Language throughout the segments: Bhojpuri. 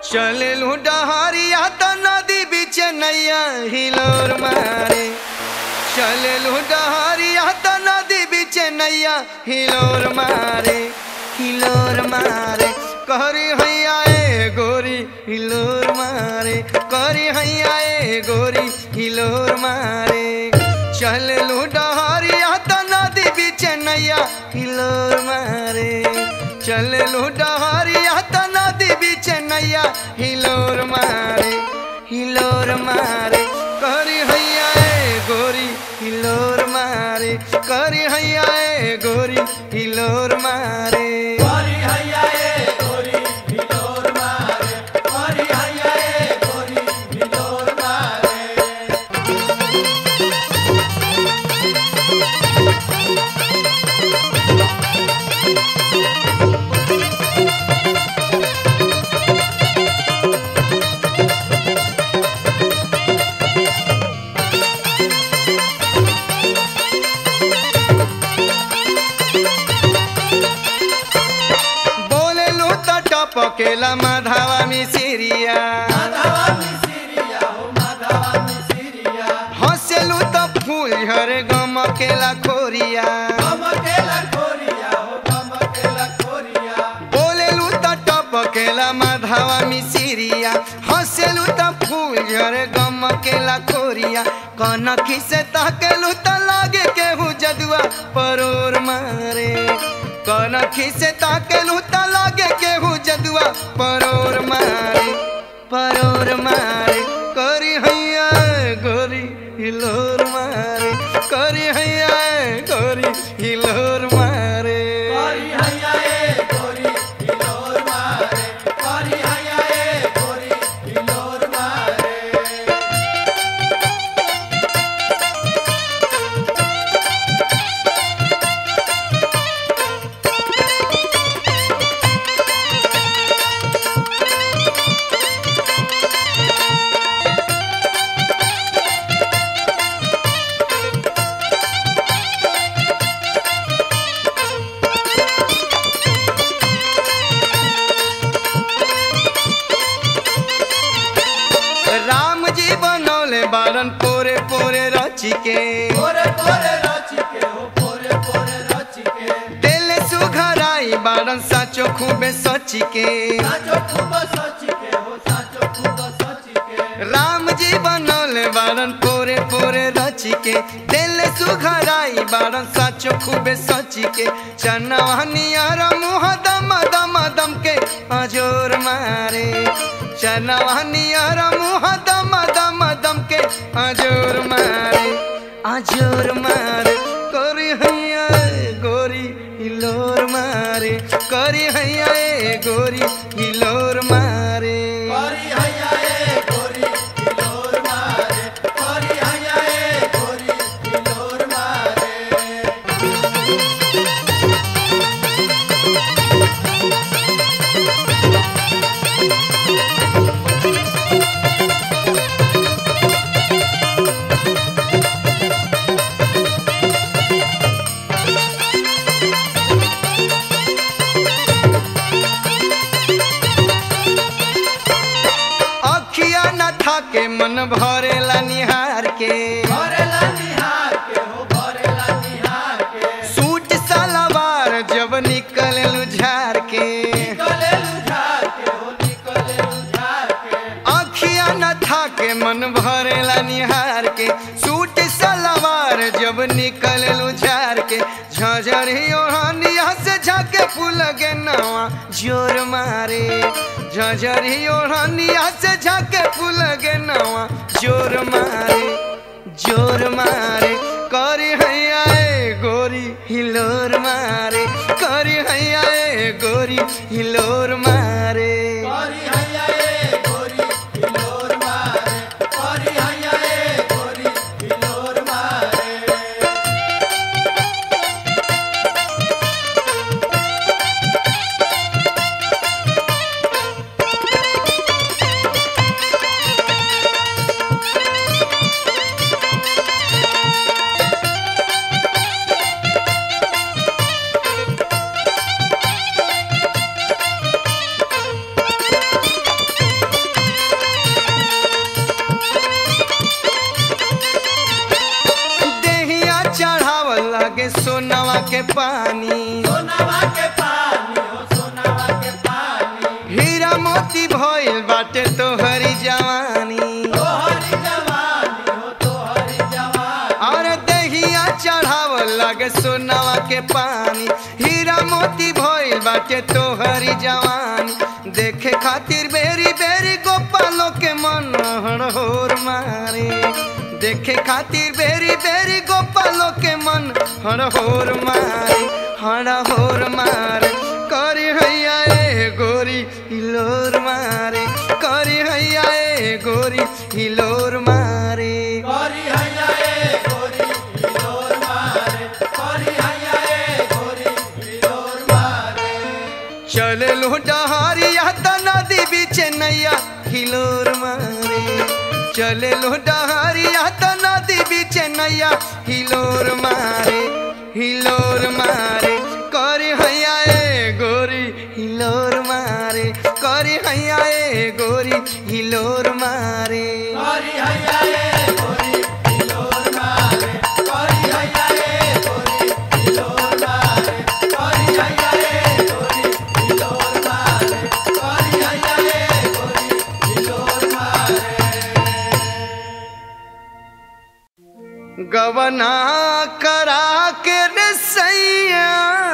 चललू डहरिया त नदी बीच नैया हिलोर मारे चललू डहरिया त नदी बीच नैया हिलोर मारे हिलोर मारे कहरी हैया ए गोरी हिलोर मारे कहरी हैया ए गोरी हिलोर मारे चललू डहरिया त नदी बीच नैया हिलोर मारे चललू डहरिया त नदी बीच नैया हिलोर मारे हिलोर मारे करी हैया ए गोरी हिलोर मारे करी हैया ए गोरी हिलोर मारे गोरी हैया ए गोरी हिलोर मारे गोरी हैया ए गोरी हिलोर मारे बोले लो त टपकेला माधवा मिसिरिया माधवा मिसिरिया हो माधवा मिसिरिया हंसेलू त फूल झरे गमकेला खोरिया कमकेला खोरिया हो कमकेला खोरिया बोलेलू त टपकेला माधवा मिसिरिया हंसेलू त फूल झरे गमकेला खोरिया कनखी से ताकेलू त लागे केहू जदुआ परोर मारे कनखी से ताकेलू त लागे केहू जदुआ परोर मारे परोर मारे करी हैया गोरी हिलोर मारे करी हैया गोरी हिलोर मारे गोरी हैया ए गोरी हिलोर मारे गोरी हैया ए गोरी हिलोर मारे राम जी बनौले बारन पोरे पोरे रची के पोरे पोरे रची के हो पोरे पोरे रची के दिल सुघराई बारन साचो खूबे सची के साचो खूब सची के हो साचो खूब सची के राम जी बनौले बारन पोरे पोरे रची के दिल सुघराई बारन साचो खूबे सची के चनवहनियर मुँह दम दम दम के अजोर मारे चनवहनियर मुँह दम दम दम के अजोर मारे अजोर मारे करी हैया गोरी हिलोर मारे करी हैया ए गोरी हिलोर मारे गोरी हैया ए गोरी हिलोर मारे गोरी हैया ए गोरी हिलोर मारे अखिया न था के मन भरेला निहार के भरेला निहार के हो भरेला निहार के सूट सलवार जब निकले झार के निकले लुझार के हो निकले लुझार के अखिया न था के मन भरेला निहार के सूट सलवार जब निकले झार के झझरी ओढ़निया से झाके फूल गे नवा जोर मारे झझरी ओढ़निया से झाके फूल गे नवा जोर मारे जोर मारे करी हैया ए गोरी हिलोर मारे करी हैया ए गोरी हिलोर मारे गोरी हैया ए गोरी हिलोर मारे गोरी हैया ए गोरी हिलोर मारे करी पानी सोनावा के पानी हो सोनावा के पानी हीरा मोती भइल बाटे तोहरी जवानी तोहरी जवानी हो तोहरी जवानी और दहिया चढ़ावल लगे सोनावा के पानी हीरा मोती भइल बाटे तोहरी जवानी देखे खातिर बेरी बेरी गोपालों के मन हड़होर मारे देखे खातिर बेरी बेरी गोपालों के मन हड़होर मारे हड़होर मारे करी हैया ए गोरी हिलोर मारे करी हैया ए गोरी हिलोर मारे करी हैया ए गोरी हिलोर मारे करी हैया ए गोरी हिलोर मारे चले लो डहारिया त नदी बीच नैया हिलोर मारे चले लो डहारिया त नदी बीच नैया हिलोर मारे हिलोर मारे करी हैया ए गोरी हिलोर मारे करी हैया ए गोरी हिलोर मारे करी हैया ए गोरी हिलोर मारे करी हैया ए गोरी हिलोर मारे करी हैया ए गोरी हिलोर मारे करी हैया ए गोरी हिलोर मारे गवना करा के रे सैया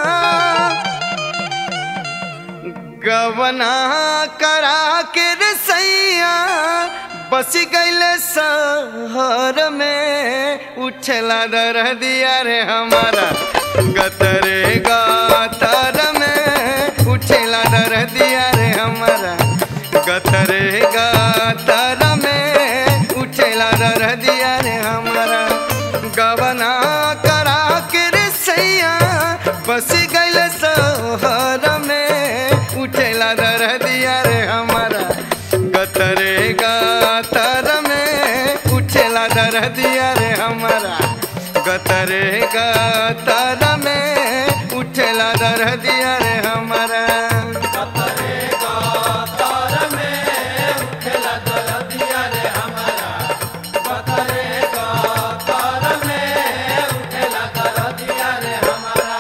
गवना करा के रे सैया बस गईले शहर में उठला डर दिया रे हमारा गतरे गातर में उठला डर दिया रे हमारा गतरे गातर में उठला डर दिया रे हमारा गवना करा के रे सैया बस गईल शहर में उठेला डर दिया रे हमारा गतरे गातर में उठेला डर दिया रे हमारा गतरे गातर में उठेला डर दिया रे हमारा कतरे गातर में उठेला दरदिया रे हमारा कतरे गातर में उठेला दरदिया रे हमारा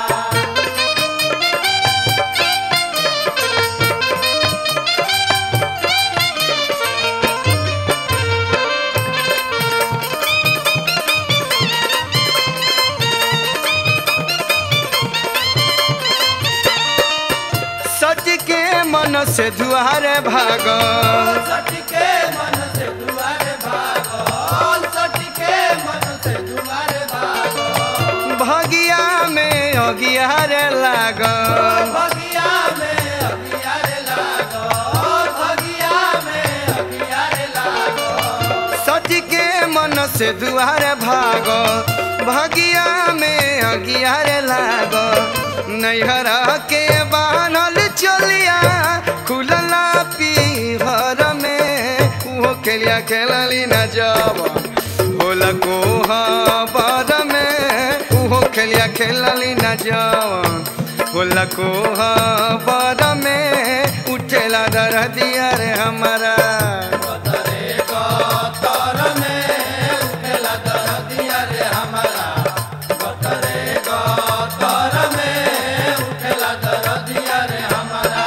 सच के मन से दुआरे भागल सटके मन से दुआरे भागल सटके मन से दुआरे भागल भगिया में अगियारे लागल भगिया में अगियारे लागल भगिया में अगियारे लागल सच के मन से दुआरे भागो भगिया में अगियारे लागो नैहरा के बानल चलिया खुलला पीहर में उहो खेलिया खेलली न जब होला कोहा बर में उहो खेलिया खेलली न जब होला कोहा बर में उठेला डर दिया रे हमारा कतरे गातर में उठेला दरदिया रे हमारा कतरे गातर में उठेला दरदिया रे हमारा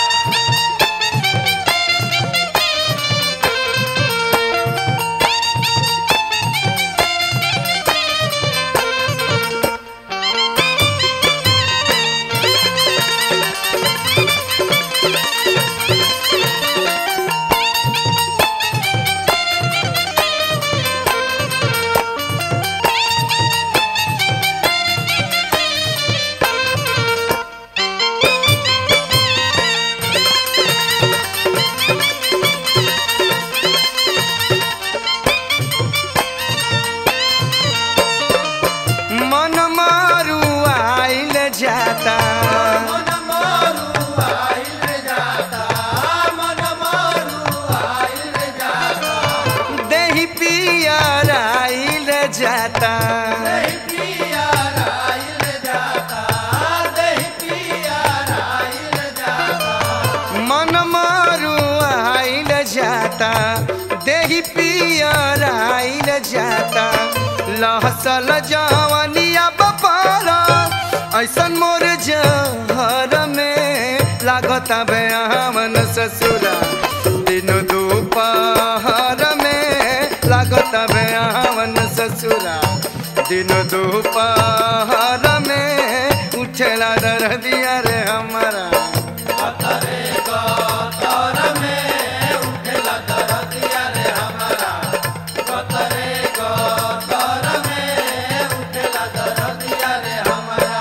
मन मारू आइल जाता मन मारू आइल जाता मन मारू आइल जाता देही पियर आइल जाता दही पिया आइल जाता दही पिया आइल जाता मन मारू आइल जाता देही पियर आइल जाता लहसल जवनिया बपारा ऐसन मोर जहर में लागता बयावन ससुरा दिन दोपहर में लागता बयावन ससुरा दिन दोपहर में उठेला दरदिया रे हमारा कतरे कतर में उठेला दरदिया रे हमारा कतरे कतर में उठेला दरदिया रे हमारा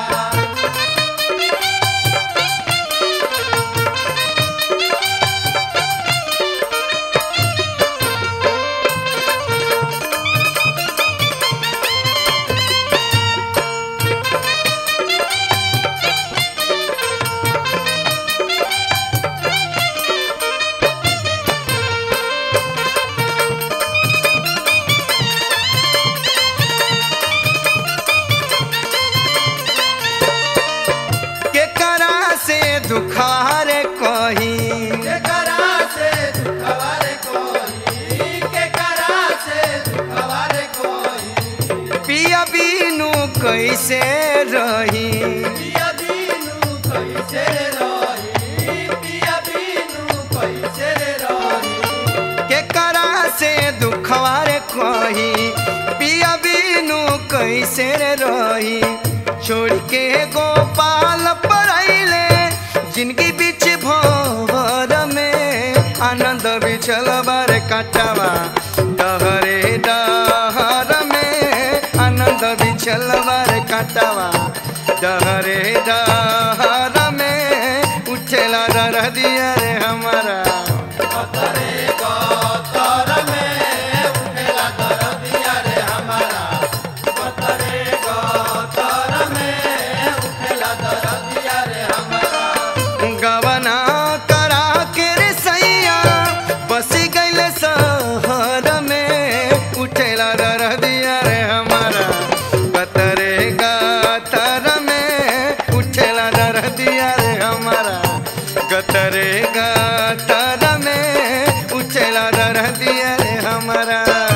के करा से दुखारे कही के करा से दुखवारे कोई के करा से दुखवारे कोई पिया बीनू कैसे रही पिया बीनू कैसे रही पिया बीनू कैसे रही के करा से दुखवारे कही पिया बीनू कैसे रे रही छोड़ के गोपाल पढ़ैले जिनकी बीच भवर में आनंद बिछल बार काटवा डहरे डहर में आनंद बिछल बार काटवा डहरे डहर में उठेला डर दिया रे हमारा कतरे कतर में उठेला दरदिया रे हमारा कतरे कतर में उठेला दरदिया रे हमारा गवना करा के रे सैया बस गइल शहर में उठेला डर दिया रे हमारा कतरे गतर में उठेला डर दिया रे हमारा कतरे गतर में उठेला डर दिया रे हमारा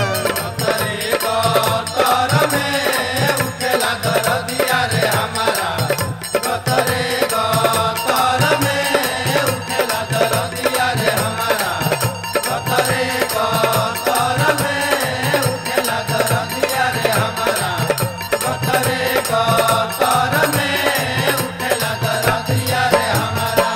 कतरे कतर में उठेला दरदिया रे हमारा कतरे कतर में उठेला दरदिया रे हमारा कतरे कतर में उठेला दरदिया रे हमारा कतरे कतर में उठेला दरदिया रे हमारा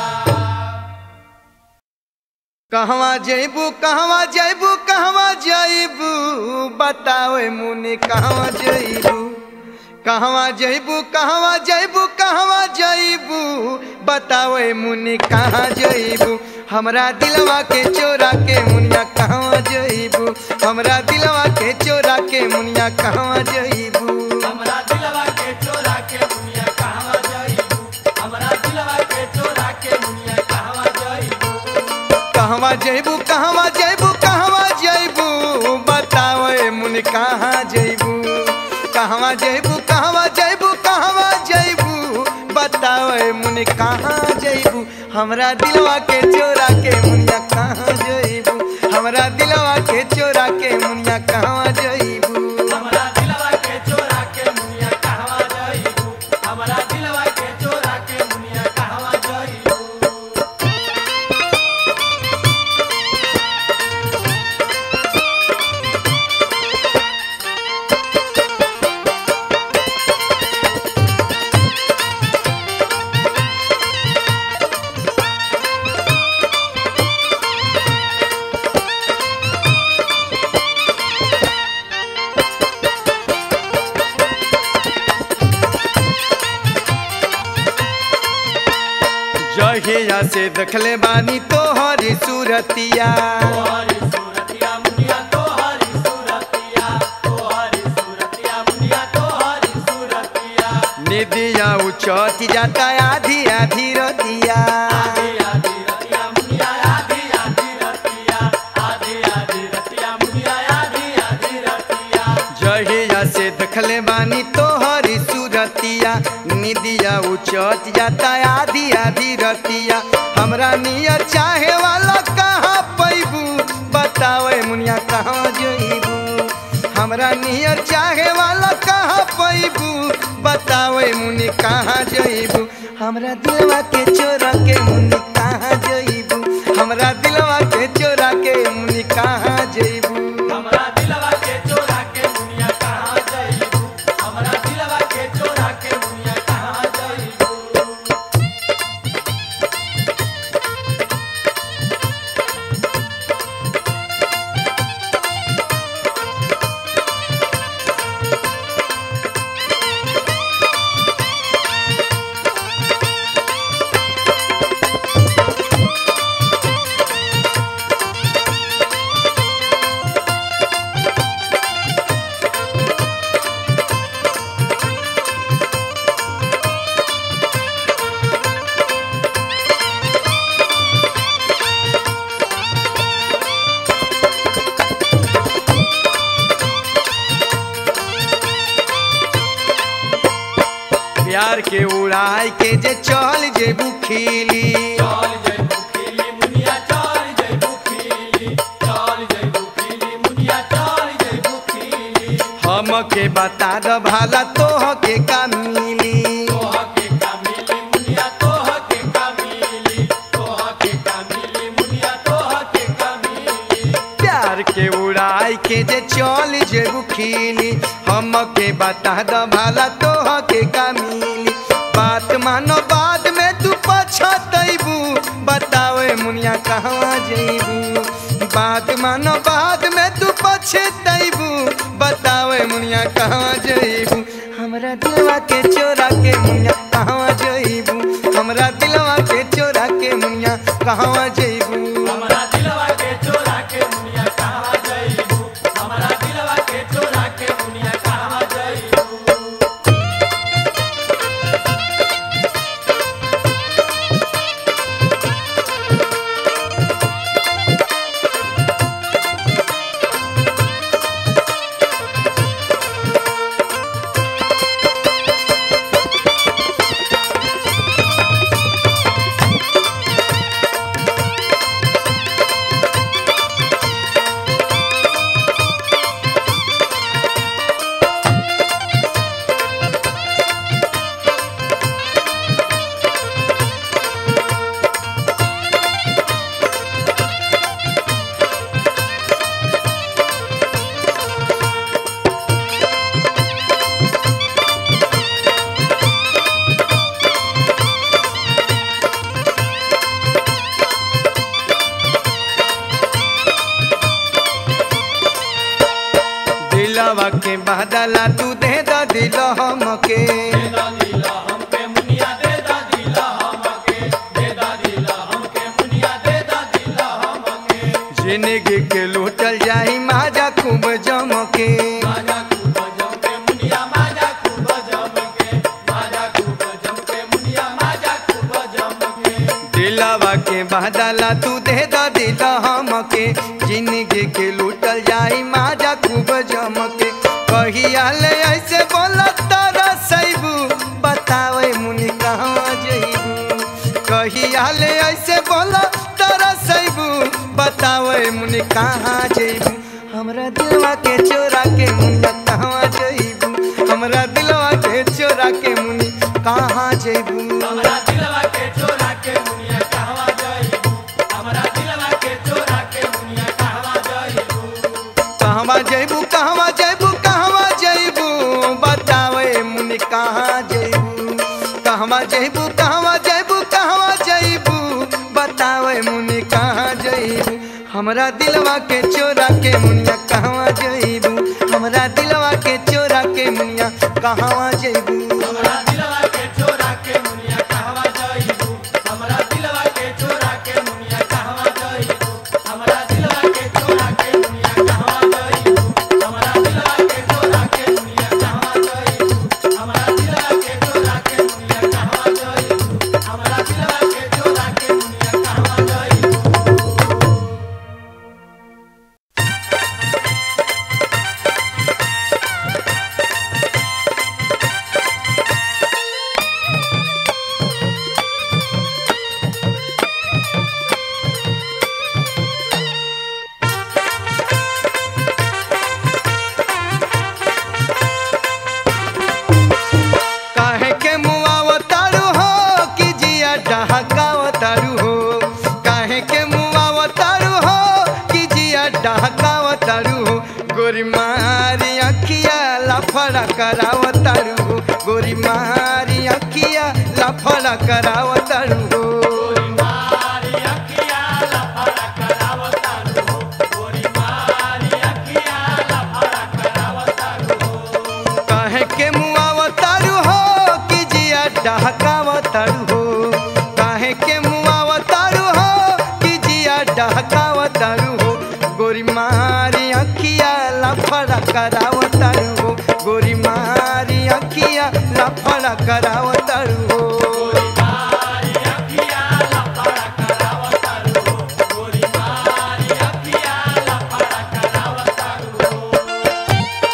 कहवा जैबू कहवा जैबू कहवा जैबू बताओ मुनि कहवा जैबू कहवा जैबू कहवा जैबू कहवा जैबू बताओ मुनि कहाँ जैबू हमरा दिलवा के चोरा के मुनिया कहवा जैबू हमरा दिलवा के चोरा के मुनिया कहवा जैबू हमरा दिलवा के चोरा के मुनिया कहवा जाइबू हमरा दिलवा के चोरा के मुनिया कहवा जाइबू कहवा जैबू कहवा जैबू कहवा जैबू बताओ मुनि कहाँ जैबू कहवा जैबू कहवा जैबू कहवा जैबू बताओ मुनि कहाँ जैबू हमरा दिलवा के चोरा के मुनिया कहाँ जैबू हमरा दिलवा के चोरा के मुनिया कहाँ जैबू हमरा दिलवा के चोरा के मुनिया कहवा जाइबू हमरा दिलवा के चोरा के मुनिया कहवा जाइबू जहिया से देखले बानी तोहरी सूरतिया तोहरी सूरतिया मुनिया तोहरी सूरतिया तोहरी सूरतिया मुनिया तोहरी सूरतिया निदिया उचौती जाता आधी आधी रतिया आधी आधी रतिया मुनिया आधी आधी रतिया आधी आधी रतिया मुनिया आधी आधी रतिया जहिया से देखले बानी तोहरी सूरतिया निदिया उचौत जाता आधी आधी रतिया हमरा नियर चाहे वाला कहाँ पैबू बतावे मुनिया कहाँ जइबू हमरा नियर चाहे वाला कहाँ पैबू बतावे मुनि कहाँ जइबू हमरा दिलवा के चोरा के मुनि कहाँ जइबू हमरा दिलवा के चोरा के मुनि कहाँ जइबू हमरा दिलवा के चोरा के दुनिया कहाँ जाइबू हमरा दिलवा के चोरा के दुनिया कहाँ जाइबू प्यार के उड़ाई के जे चल जेबू खिली चल जइबू खिली मुनिया चल जइबू खिली चल जइबू खिली मुनिया चल जइबू खिली हमके बता द भाला तोह के का मिली तोह के का मिली मुनिया तोह के का मिली तोह के का मिली मुनिया तोह के का मिली प्यार के उड़ाई के जे चल जेबू खिली हमके बता द भाला तोह के का मिली बात मानो बाद में तू पछतैबू बतावे मुनिया कहवा जइबू बात मानो बाद में तू पछतैबू बतावे मुनिया कहवा जइबू हमरा दिलवा के चोरा के मुनिया कहवा जइबू हमरा दिलवा के चोरा के मुनिया कहवा जइबू हमरा दिलवा के चोरा के मुनिया कहाँ जाइबू हमरा दिलवा के चोरा के मुनिया कहाँ जाइबू दिलवा के बदला तू दे द दिल हमके दे दा दिला हमके मुनिया दे दा दिला हमके दे दा दिला हमके मुनिया दे दा दिला हमके जिंदगी के लूटल जाई माजा खूब जमके माजा खूब जमके मुनिया माजा खूब जमके माजा खूब जमके मुनिया माजा खूब जमके दिलवा के बदला तू दे द दिल हमके जिंदगी के लूटल जाई माजा खूब जमके कहिया ले ऐसे बोला तारा सैबू बतावे मुनि कहाँ जइबू कहिया ले ऐसे बोला तारा सैबू बतावे मुनि कहाँ जइबू हमरा दिलवा के चोरा के मुनिया कहाँ जइबू हमरा दिलवा के चोरा के मुनि कहाँ जइबू हमरा दिलवा के चोरा के मुनिया कहवा जाइबू हमरा दिलवा के चोरा के मुनिया कहवा जाइबू कहवा जइबू कहवा जइबू कहवा जइबू बतावे मुनि कहाँ जइबू कहवा जइबू कहवा जइबू कहवा जइबू बतावे मुनि कहाँ जइबू हमरा दिलवा के चोरा के मुनिया कहवा जइबू हमरा दिलवा के चोरा के मुनिया कहवा जइबू हमरा दिलवा के चोरा के मुनिया कहवा जाइबू हमरा दिलवा के चोरा के मुनिया कहवा जाइबू हमरा दिलवा के चोरा के मुनिया कहवा जाइबू हमरा दिलवा के चोरा के मुनिया कहवा जाइबू हमरा दिलवा के चोरा के मुनिया कहवा जाइबू हमरा दिलवा के चोरा के मुनिया कहवा जाइबू रे काहे के मुआवतारू हो कि जिया डहकावतारू हो गोरी मारी अखिया लफड़ा करावतारू हो गोरी मारी अखिया लफड़ा करावतारू हो मारी अखिया लफड़ा करावतारू हो गोरी मारी अखिया लफड़ा करावतारू हो काहे के मुआवतारू हो कि जिया डहकावतारू हो काहे के मुआवतारू हो कि जिया डहकावतारू हो गोरी मारी अखिया लफड़ा करावतारू हो गोरी मारी अखिया लफड़ा करावतारू हो गोरी मारी अखिया लफड़ा करावतारू हो गोरी मारी अखिया लफड़ा करावतारू हो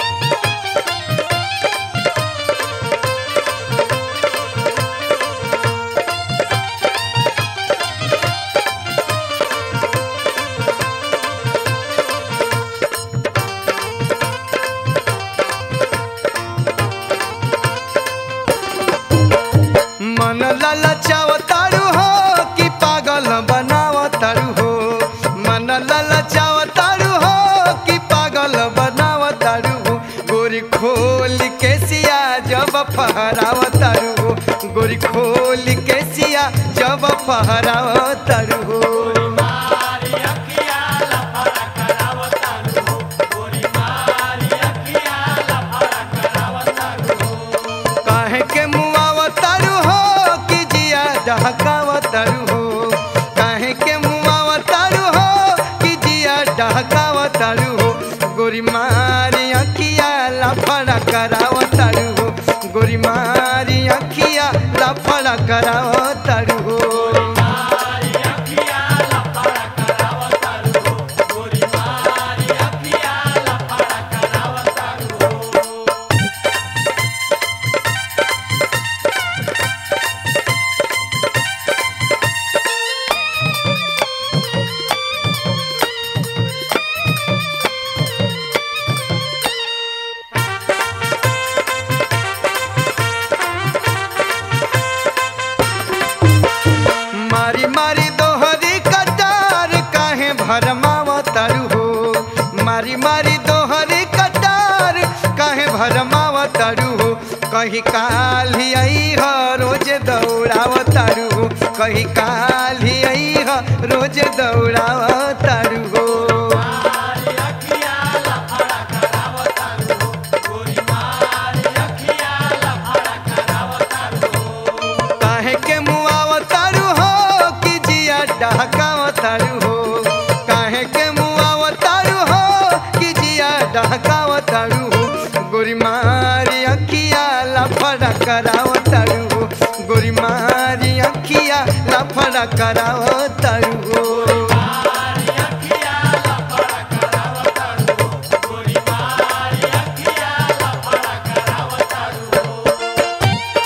मन ललचावतारू हो कि पागल बनावतारू हो मन ललचावतारू हो कि पागल बनावतारू हो गोरी खोल के सिया जब फहरावतारू हो गोरी खोल के सिया जब फहरावतारू हो मारी अखिया लफड़ा करावतारू हो गोरी मारी अखिया लफड़ा करावतारू हो काहे के मुआवतारू हो कि जिया डहकावतारू हो काहे के मुआवतारू हो कि जिया डहकावतारू हो गोरी मारी अखिया लफड़ा करावतारू हो गोरी मारी अखिया लफड़ा करावतारू हो मारी अखिया लफड़ा करावतारू हो गोरी मारी अखिया लफड़ा करावतारू हो मारी मारी दोहरी कटार काहे भरमावतारू हो मारी मारी दोहरी कटार काहे भरमावतारू हो कहीं काल ही आई ह रोज दौड़ावतारू हो कहीं काल ही आई ह रोज दौड़ावतारू हो मारी अखिया लफड़ा करावतारू हो गोरी मारी अखिया लफड़ा करावतारू हो काहे के मुआवतारू हो कि जिया डहकावतारू हो काहे के मुआवतारू हो कि जिया डहकावतारू हो गोरी मारी अखिया लफड़ा करावतारू हो गोरी मारी अखिया लफड़ा करावतारू हो मारी अखिया लफड़ा करावतारू हो गोरी मारी अखिया लफड़ा करावतारू हो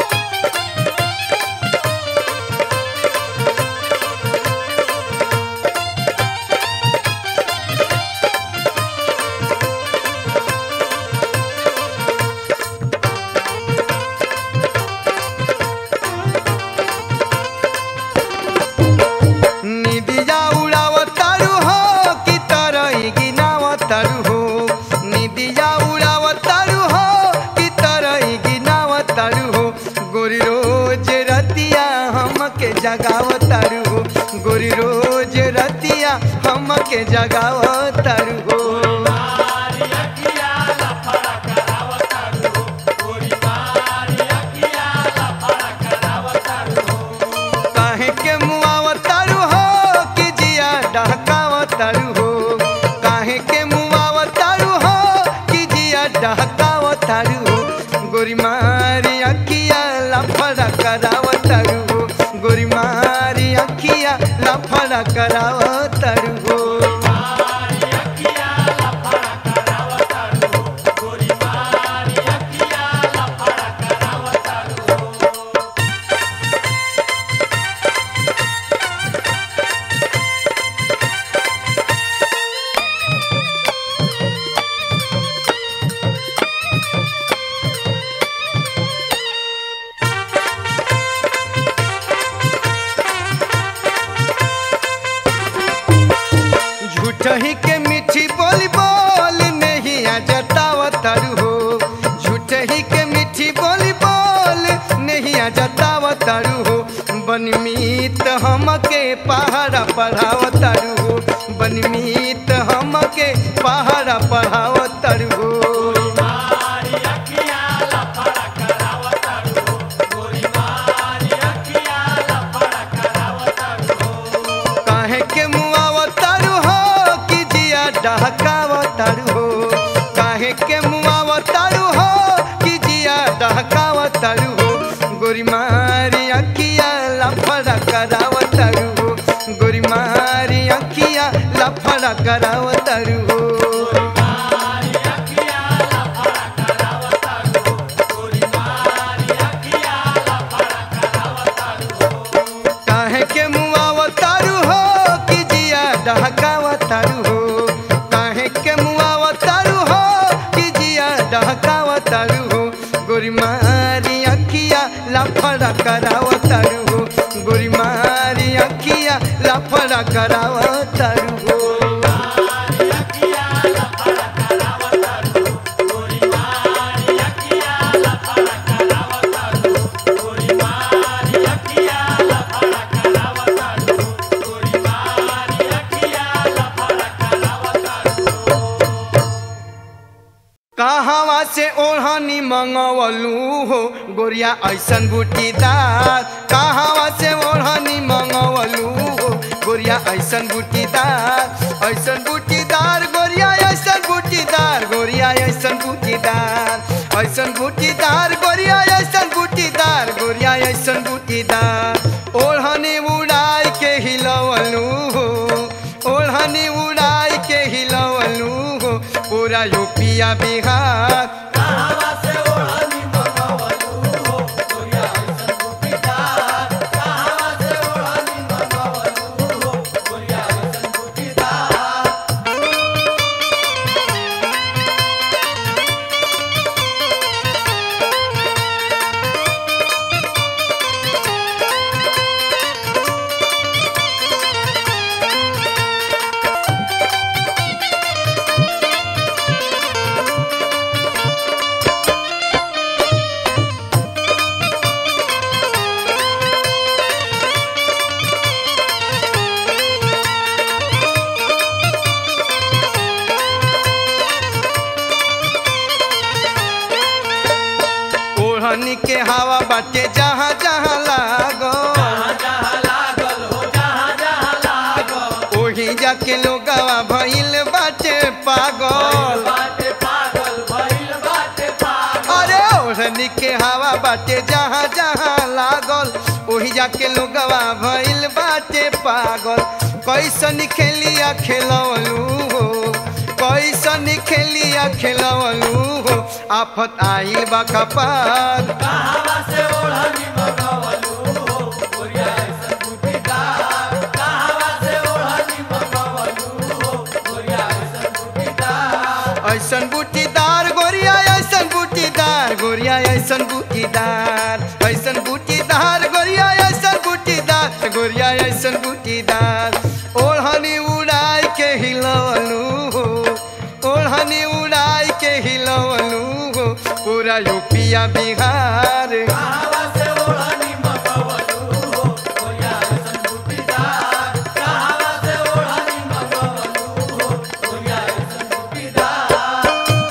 निदिया उड़ावतारू हो कि तरई गिनावतारू हो निदिया उड़ावतारू हो कि तरई गिनावतारू हो गोरी रोज रतिया हमके जगावतारू हो गोरी रोज रतिया हमके जगावतारू हो मारी अखिया लफड़ा करावतारू हो गोरी मारी अखिया लफड़ा करावतारू हो काहे के मुआवतारू हो कि जिया डहकावतारू हो काहे के मुआवतारू हो कि जिया डहकावतारू हो गोरी मारी अखिया लफड़ा करावतारू हो गोरी मारी अखिया लफड़ा करावतारू हो मारी अखिया लफड़ा करावतारू हो गोरी मारी अखिया लफड़ा करावतारू हो झूठही के मीठी बोली बोल नहीं आ जताव तरु हो झूठही के मीठी बोली बोल नहीं आ जताव तरु हो बनमीत हमके पहाड़ा पढ़ाव तरु हो बनमीत हमके पहाड़ा पढ़ाव तरु हो मारी अखिया लफड़ा करावतारू गोरी मारी अखिया लफड़ा करावतारू काहे के मुआव तारू हो कि जिया डहकाव तारू हो काहे के मुआव तारू हो कि जिया डहकाव तारू हो गोरी मारी अखिया लफड़ा कराव तारू हो गोरी मारी अखिया लफड़ा कराव तारू हो मारी अखिया लफड़ा करावतारू गोरी मारी अखिया लफड़ा करावतारू काहे के मुआव तारू हो कि जिया डहकाव तारू हो काहे के मुआव तारू हो कि जिया डहकाव तारू हो गोरी मारी अखिया लफड़ा कराव तारू हो गोरी मारी अखिया लफड़ा कराव तारू हो मारी अखिया लफड़ा करावतारू गोरी मारी अखिया लफड़ा करावतारू गोरी मारी अखिया लफड़ा करावतारू गोरी मारी अखिया लफड़ा करावतारू कहवा से ओढ़नी मंगवलू हो गोरिया ऐसन बूटीदार कहवा से ओढ़नी मंगवलू हो गोरिया ऐसन बूटीदार ऐसन बूटीदार गोरिया ऐसन बूटीदार गोरिया ऐसन बूटीदार ऐसन बूटीदार गोरिया ऐसन बूटीदार गोरिया ऐसन बूटीदार ओढ़नी उड़ाई के हिलवलू हो ओढ़नी उड़ाई के हिलवलू हो पूरा यूपिया बिहार कहावा से ओढ़नी मंगवलू हो गोरिया ऐसन बूटीदार कहावा से ओढ़नी मंगवलू हो गोरिया ऐसन बूटीदार ओढ़नी के हवा बाटे जहाँ जहाँ लागो जहाँ जहाँ लागल हो जहाँ जहाँ लागल ओही जाके लोगवा भइल बाटे पागल बाटे पागल भइल बाटे पागल अरे ओढ़नी के हवा बाटे जहाँ जहाँ लागल ओही जाके लोगवा भइल बाटे पागल कैसन खेलिया खेलवलू हो कैसन खेलिया खेलवलू हो आफत आइल बा कपार कहावा से ओढ़नी मंगवलू हो गोरिया ऐसन बूटीदार कहावा से ओढ़नी मंगवलू हो गोरिया ऐसन बूटीदार ऐसन बूटीदार गोरिया ऐसन बूटीदार गोरिया ऐसन बूटीदार ऐसन बूटीदार गोरिया ऐसन बूटीदार गोरिया ऐसन बूटीदार ओढ़नी उड़ाई के हिलवलू हो ओढ़नी उड़ाई के हिलवलू हो पूरा यूपिया बिहार कहावा से ओढ़नी मंगवलू हो गोरिया ऐसन बूटीदार कहावा से ओढ़नी मंगवलू हो गोरिया ऐसन बूटीदार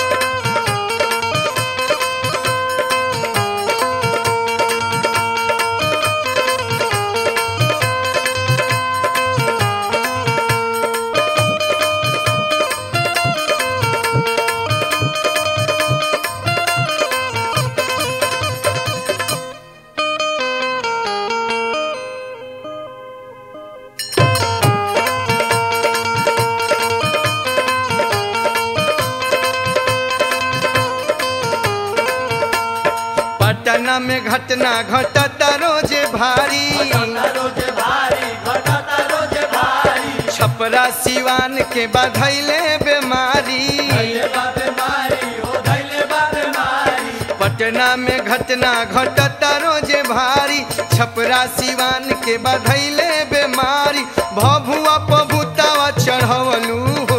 पटना में घटना घटता रोज भारी घटता रोज भारी घटता रोज भारी छपरा सिवान के बधैले बीमारी धैले बा बीमारी हो धैले बा बीमारी पटना में घटना घटता रोज भारी छपरा सिवान के बधैले बीमारी भभुआ पभुतावा चढ़वलू हो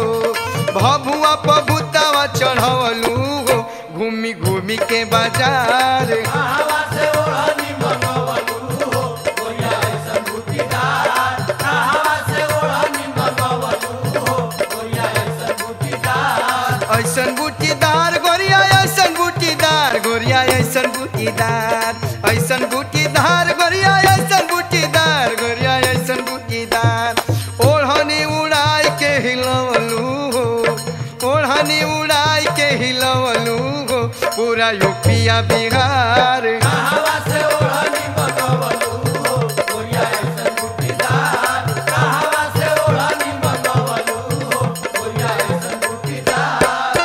बाजार कहवा से ओढ़नी मंगवलू हो गोरिया ऐसन बूटीदार कहवा से ओढ़नी मंगवलू हो गोरिया ऐसन बूटीदार ऐसन बूटीदार गोरिया ऐसन बूटीदार गोरिया ऐसन बूटीदार ऐसन बूटीदार गोरिया ऐसन बूटीदार गोरिया ऐसन बूटीदार ओढ़नी उड़ाई के हिलवलू हो ओढ़नी उड़ाई के हिलवलू हो पूरा यूपिया बिहार कहवा से ओढ़नी मंगवलू हो गोरिया ऐसन बूटीदार कहवा से ओढ़नी मंगवलू हो गोरिया ऐसन बूटीदार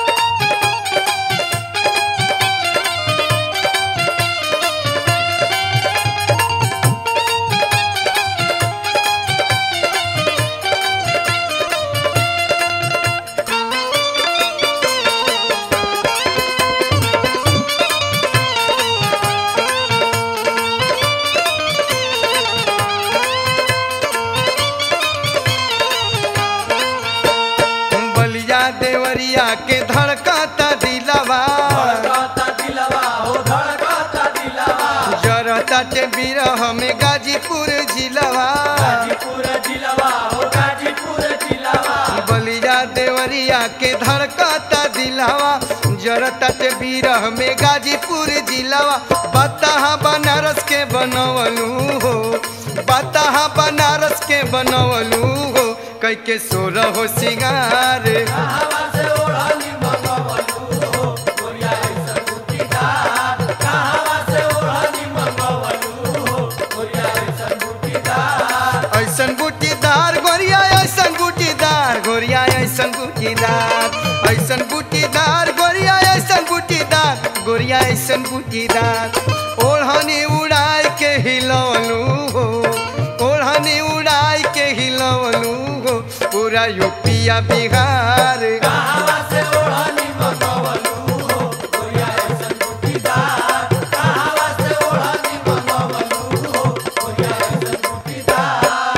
बलिया देवरिया के धड़कता दिलवा धड़कता दिलवा हो धड़कता दिलवा जरता के बिरह में गाजीपुर जिलवा गाजीपुर जिलवा हो गाजीपुर जिलवा बलिया देवरिया के धड़कता दिलवा जरता के बिरह में गाजीपुर जिलवा बताहा बनारस के बनवलू हो बताहा बनारस के बनवलू हो कई के सोरह हो सिंगार कहवा से ओढ़नी मंगवलू हो गोरिया ऐसन बूटीदार कहवा से ओढ़नी मंगवलू हो गोरिया ऐसन बूटीदार ऐसन बूटीदार गोरिया ऐसन बूटीदार गोरिया ऐसन बूटीदार ऐसन बूटीदार गोरिया ऐसन बूटीदार गोरिया ऐसन बूटीदार ओढ़नी उड़ाई के हिलवलू हो ओढ़नी उड़ाई के हिलवलू हो पूरा यूपिया बिहार कहवा से ओढ़नी मंगवलू हो गोरिया ऐसन बूटीदार कहवा से ओढ़नी मंगवलू हो गोरिया ऐसन बूटीदार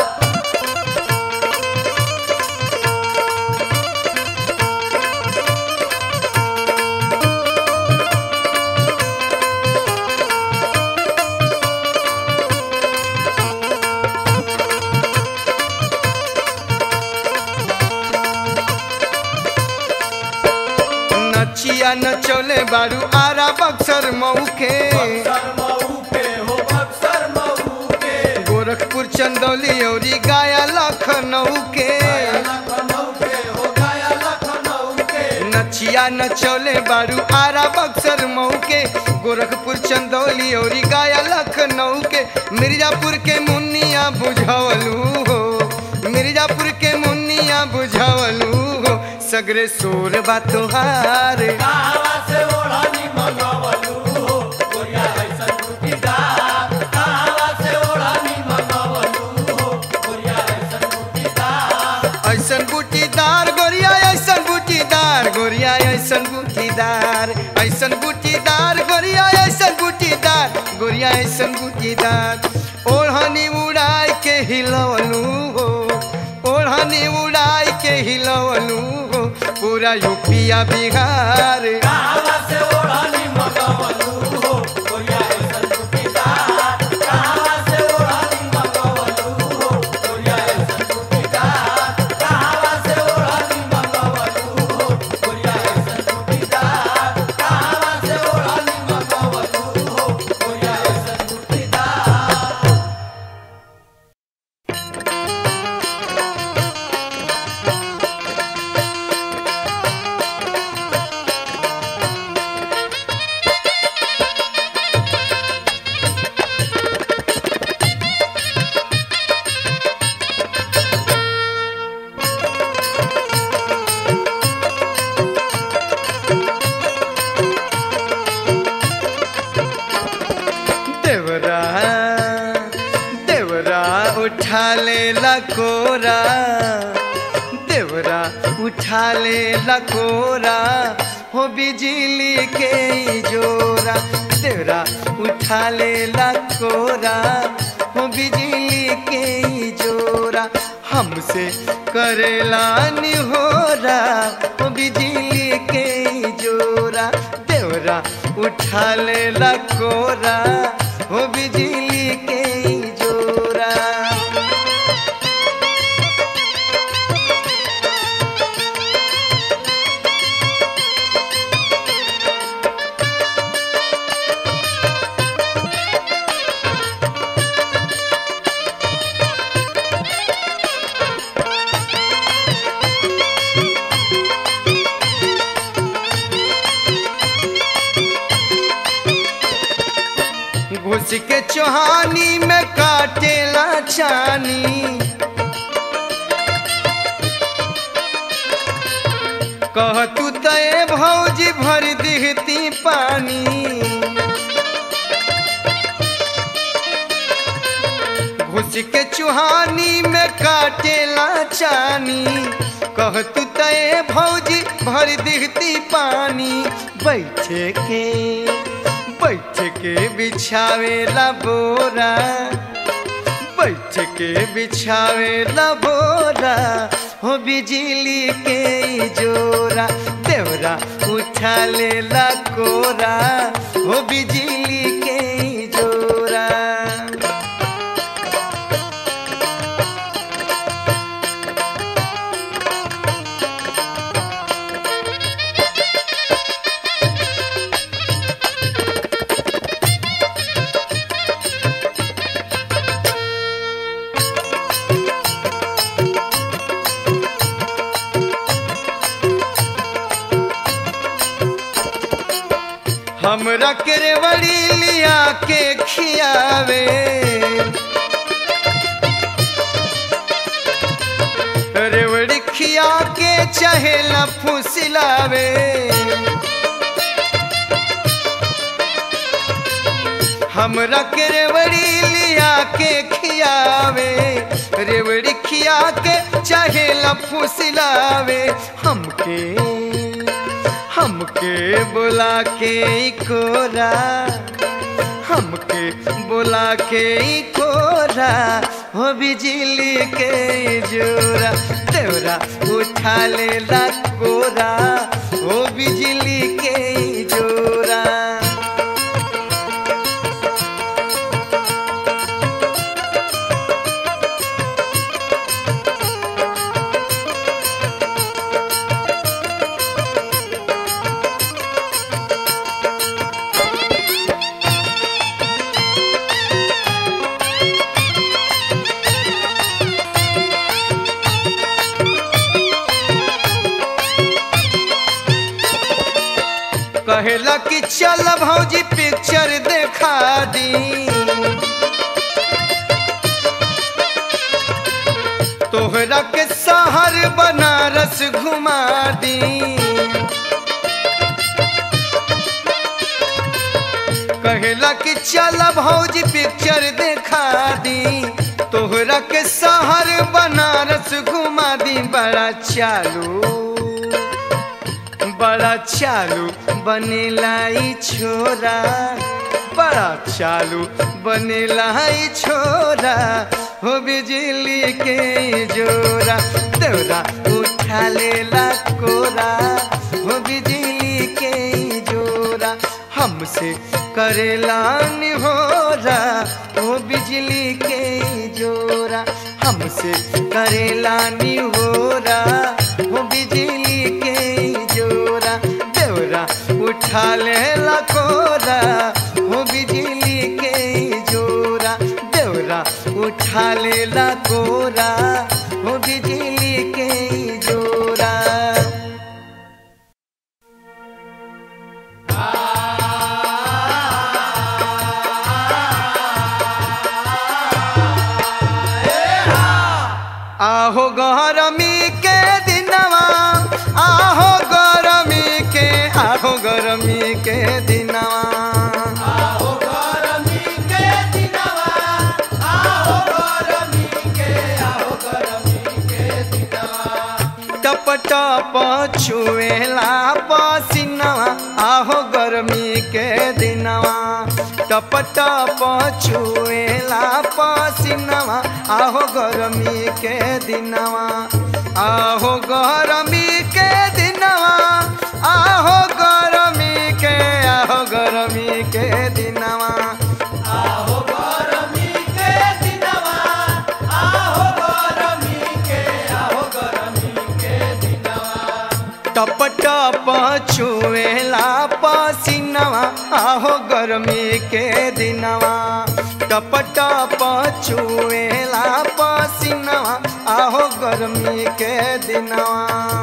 नचिया नचौले बारू आरा बक्सर मऊ के बक्सर मऊ के हो बक्सर मऊ के गोरखपुर चंदौली औरी गाया लखनऊ के लखनऊ के हो गया लखनऊ के नचिया नचौले बारू आरा बक्सर मऊ के गोरखपुर चंदौली औरी गाया लखनऊ के मिर्जापुर के मुन्निया बुझवलू हो मिर्जापुर के मुन्निया बुझवलू हो सगरे सोर बा तोहार कहवा से ओढ़नी मंगवलू हो गोरिया ऐसन बूटीदार कहवा से ओढ़नी मंगवलू हो गोरिया ऐसन बूटीदार ऐसन बूटीदार गोरिया ऐसन बूटीदार गोरिया ऐसन बूटीदार ऐसन बूटीदार गोरिया ऐसन बूटीदार गोरिया ऐसन बूटीदार ओढ़नी उड़ाई के हिलवलू हो ओढ़नी उड़ाई के हिलवलू हो पूरा यूपिया बिहार कहवा से ओढ़नी मंगवलू हो गोरिया ऐसन बूटीदार कहवा से ओढ़नी मंगवलू हो गोरिया ऐसन बूटीदार कहवा से ओढ़नी मंगवलू हो गोरिया ऐसन बूटीदार कहवा से ओढ़नी मंगवलू हो गोरिया ऐसन बूटीदार देवरा देवरा उठा ले लकोरा देवरा उठा ले लकोरा हो बिजली के ई जोरा देवरा उठा ले लकोरा हो बिजली के ई जोरा हमसे करेला निहोरा हो बिजली के ई जोरा देवरा देवरा उठा लेला कोरा हो बिजली के ई जोरा घुस के चौहानी में काटेला छानी कह तू तय भौजी भर दिहती पानी घुस के चुहानी में काटेला चानी कह तू तय भौजी भर दिहती पानी बैठे के बैठ के बिछावेला बोरा बैठ के बिछावेला बोरा हो बिजली के ई जोरा देवरा उठा लेला कोरा हो बिजली के ई जोरा हमरा केरवड़ी लिया के खियावे रेवड़ी खिया के चहेला फुसिलावे हमरा के रेवड़ी लिया के खियावे रेवड़ी खिया के चहेला फुसिलावे हमके हमके बुला के ई कोरा हमके बुला के ई कोरा हो बिजली के ई जोरा तेरा उठा लेला कोरा हो बिजली के ई जोरा कहेला कि चल भौजी पिक्चर देखा दी तोहरा के शहर बनारस घुमा दी कहेला कि चल भौजी पिक्चर देखा दी तोहरा के शहर बनारस घुमा दी बड़ा चालू बड़ा चालू बनेला ई छोरा बड़ा चालू बनेला ई छोरा हो बिजली के ई जोरा देवरा उठा लेला कोरा हो बिजली के ई जोरा हमसे करेला निहोरा हो बिजली के ई जोरा हमसे करेला निहोरा हो बिजली के ई जोरा देवरा उठा लेला कोरा हो बिजली के ई जोरा देवरा उठा लेला कोरा हो बिजली के ई जोरा आहो गरमी के दिनवा आहो गरमी के आहो गरमी के दिनवा आहो गरमी के दिनवा आहो गरमी के आहो गरमी के दिनवा टप टप छुएला पसीनवा आहो गरमी के दिनवा टप टप छुएला पसीनवा आहो गरमी के दिनवा आहो गरमी के दिनवा आहो गरमी के टप टप छुएला पसीनवा आहो गर्मी के दिनवा टप टप छुएला पसीनवा आहो गर्मी के दिनवा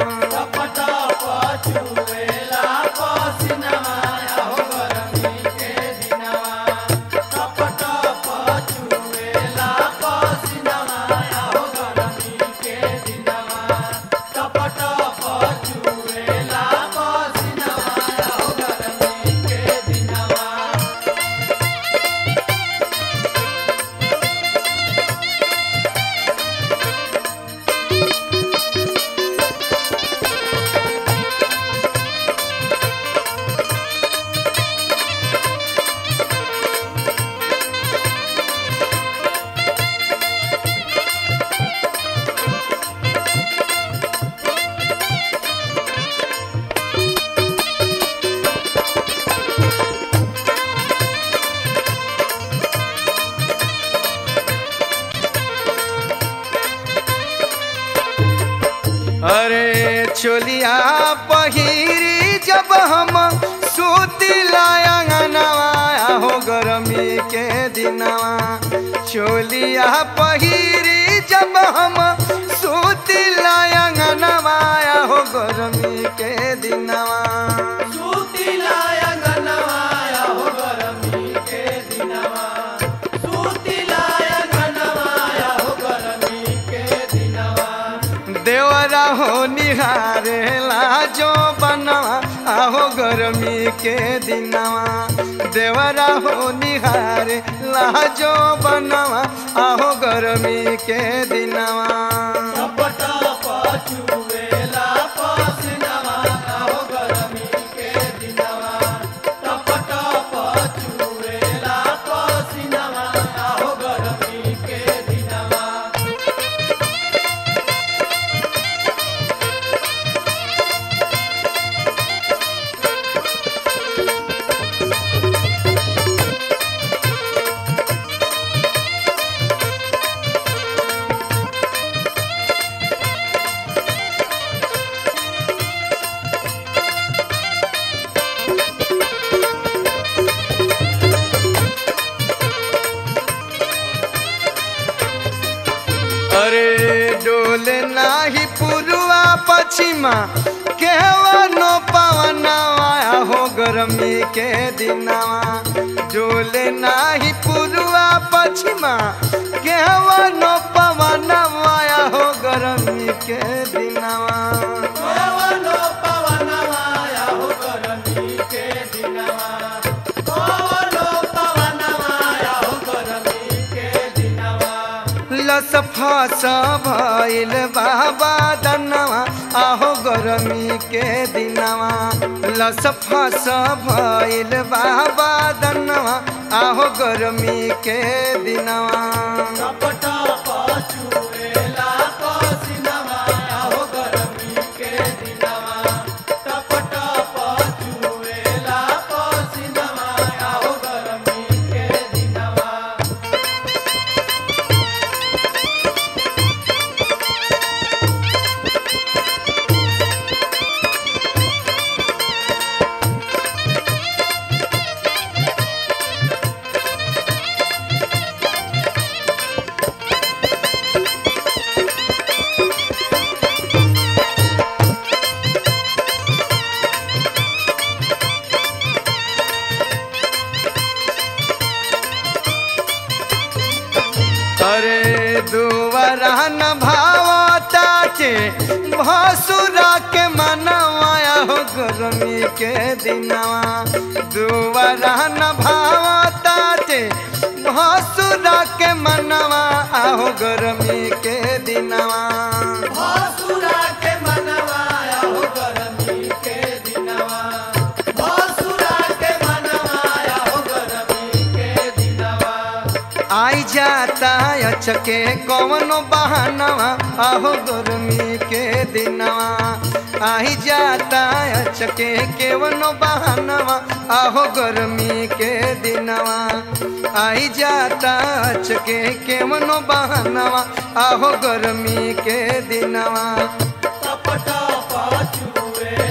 अरे चोलिया पहिरी जब हम सुतिला अंगनवा हो गरमी के दिनवा चोलिया पहिरी जब हम सुतिला अंगनवा हो गरमी के दिनवा देवरा हो निहारे लाजो बनवा आहो गर्मी के दिनवा देवरा हो निहारे लाजो बनवा आहो गर्मी के दिनवा अरे डोले नाही पुरुआ पश्चिमा केवनो पवनवा हो गरमी के दिनवा डोले नाही पुरुआ पश्चिमा केवनो पवनवा हो गरमी के दिनवा लस फस भइल बाबा दनवा आहो गरमी के दिनवा लस फस भइल बाबा दनवा आहो गरमी के दिनवा अरे दुवरा न भावताचे भसुरा के मनवाया हो गरमी के दिनवा दुवरा न भावताचे भसुरा के मनवा आहो गरमी के दिनवा आई जाता अचके कौनो बहानवा आहो गर्मी के दिनवा आई जाता अचके केवनो बहानवा आहो गर्मी के दिनवा आई जाता अचके केवनो बहानवा आहो गर्मी के दिनवा टप टप चुए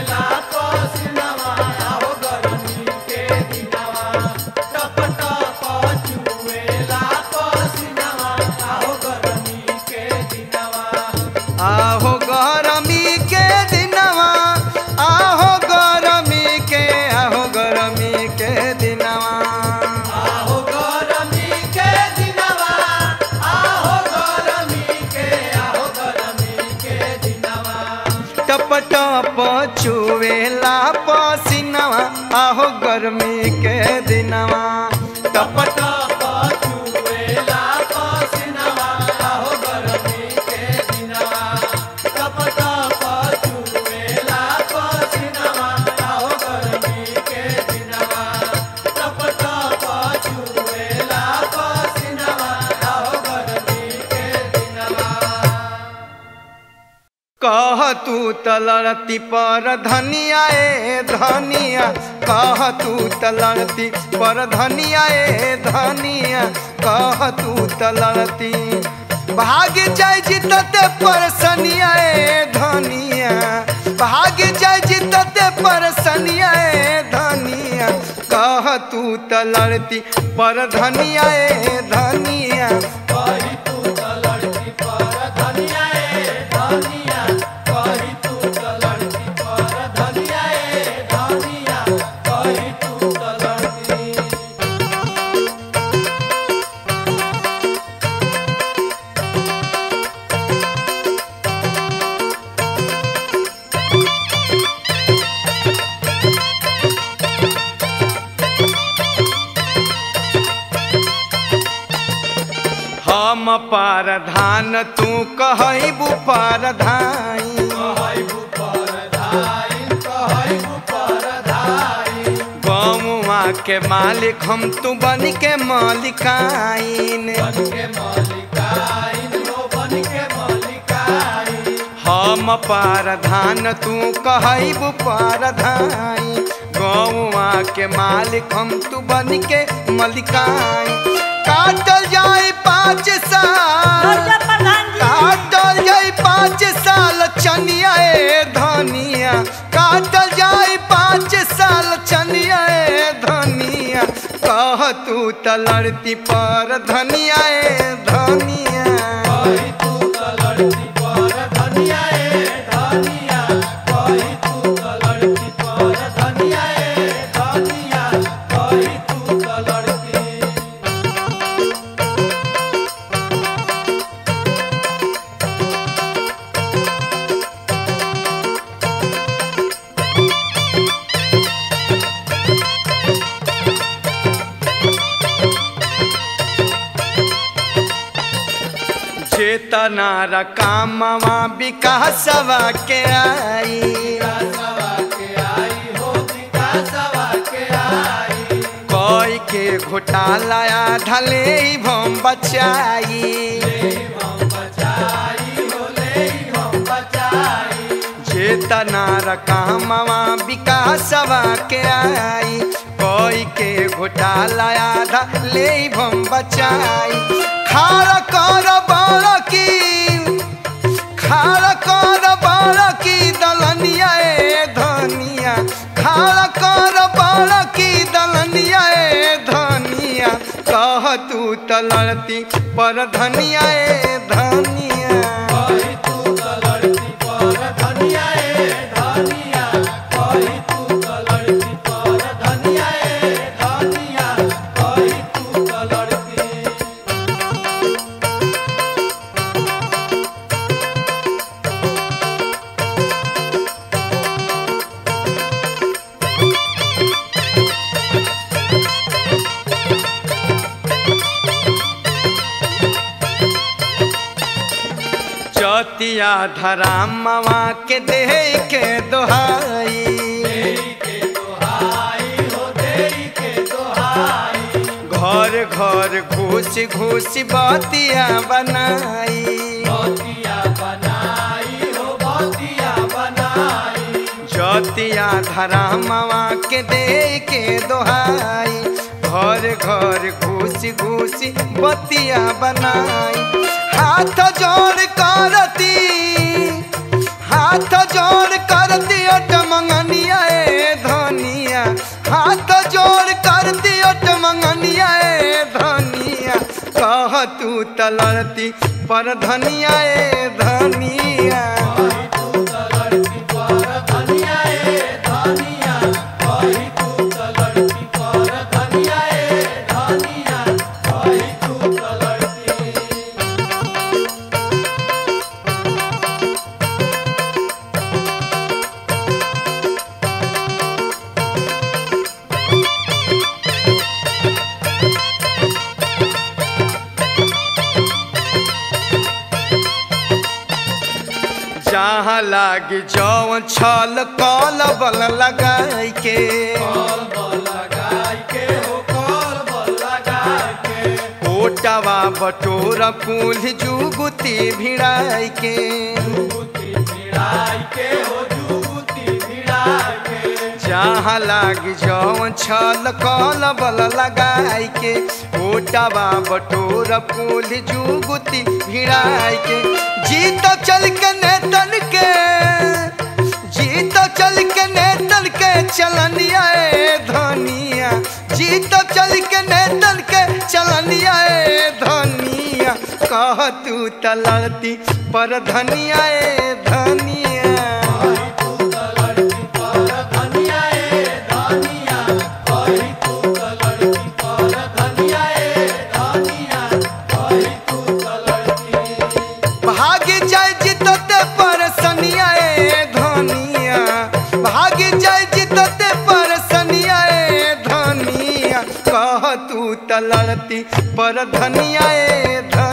आहो गरमी के दिनवा आहो गरमी के आहो गरमी के दिनवा आहो गरमी के दिनवा आहो गरमी के आहो गरमी के दिनवा टप टप चुवेला पसीनवा आहो गर्मी के दिनवा टप टप चुवेला पसीनवा आहो गरमी के दिनवा टप टप चुवेला पसीनवा आहो गरमी के दिनवा टप टप चुवेला पसीनवा आहो गरमी के दिनवा कह तू तलड़ती पर धनिया ए धनिया कह तू तलड़ती पर धनिया ए धनिया कह तू तलड़ती भाग जाय जितते पर सनिया ए धनिया भाग जाय जितते पर सनिया ए धनिया कह तू तलड़ती पर धनिया ए धनिया कही तू त लड़की पर धनिया ए धनिया कही तू त लड़की पर धनिया ए धनिया कही तू त लड़की हम पारधान तू कहबू पारधाई कहई पर धाई कहई पर धाई गौवा के मालिक हम तू बन के मालिकाइन बन के मालिकाइन हो बन के मालिकाइन हम पारधान तू कहबू पारधाई गौवा के मालिक हम तू बन के मलिकाइन काटल जाए पाँच साल काटल जाए पाँच साल चनिया ए धनिया काटल जाए पाँच साल चनिया ए धनिया कह तू तलड़ती पर धनिया ए धनिया कही तू त लड़की पर धनिया ए धनिया कही तू त लड़की पर धनिया ए धनिया कही तू त लड़की चेतना रकामवा विकासवा के आई विकासवा के आई हो विकासवा के आई कोई के घोटाला ढले भम बचाई ले हम बचाई हो ले हम बचाई चेतना रकामवा विकासवा के आई कोई के घोटाला आधा ले भम बचाई खार कर बड़ की खार कर बड़ की दलनिया ए धनिया खार कर बड़ की दलनिया ए धनिया कह तू तलड़ती पर धनिया ए धनिया कही तू त लड़की पर धनिया ए धनिया कही तू त लड़की पर धनिया ए धनिया कही तू त लड़की चतिया धरामवा के देह के दोहाई देई के दोहाई हो देई के दोहाई घर घर घुस घुस बतिया बनाई बतिया बनाई हो बतिया बनाई जतिया धरामवा के दे के दोहाई घर घर घुस घुस बतिया बनाई हाथ जोड़ करती हाथ जोड़ करती अट मंगनिया ए धनिया हाथ जोड़ करती अट मंगनिया ए धनिया कह कह तू तलड़ती पर धनिया ए धनिया कही तू त लड़की पर धनिया ए धनिया कही तू त लड़की पर धनिया ए धनिया कही तू त लड़की जहाँ लागी जौन छल कल बल लगाई के कॉल बल लगाई के हो कॉल बल लगाई के ओटवा बटोर फूल जुगुती भिड़ाई के जुगुती भिड़ाई के हो जुगुती भिड़ाई के जहाँ लागी जौन छल कल बल लगाई के ओटवा बटोर फूल जुगुती भिड़ाई के जीत चल के नेतन के जीत चल के नेतन के चलनिया ए धनिया जीत चल के नेतन के चलनिया ए धनिया कह तू तलड़ती पर धनिया ए धनिया कही तू त लड़की पर धनिया ए धनिया कही तू त लड़की पर धनिया ए धनिया कही तू त लड़की भागी जाय जितते पर सनिया ए धनिया भागी जाय जितते पर सनिया ए धनिया कह तू तलड़ती पर धनिया ए धनिया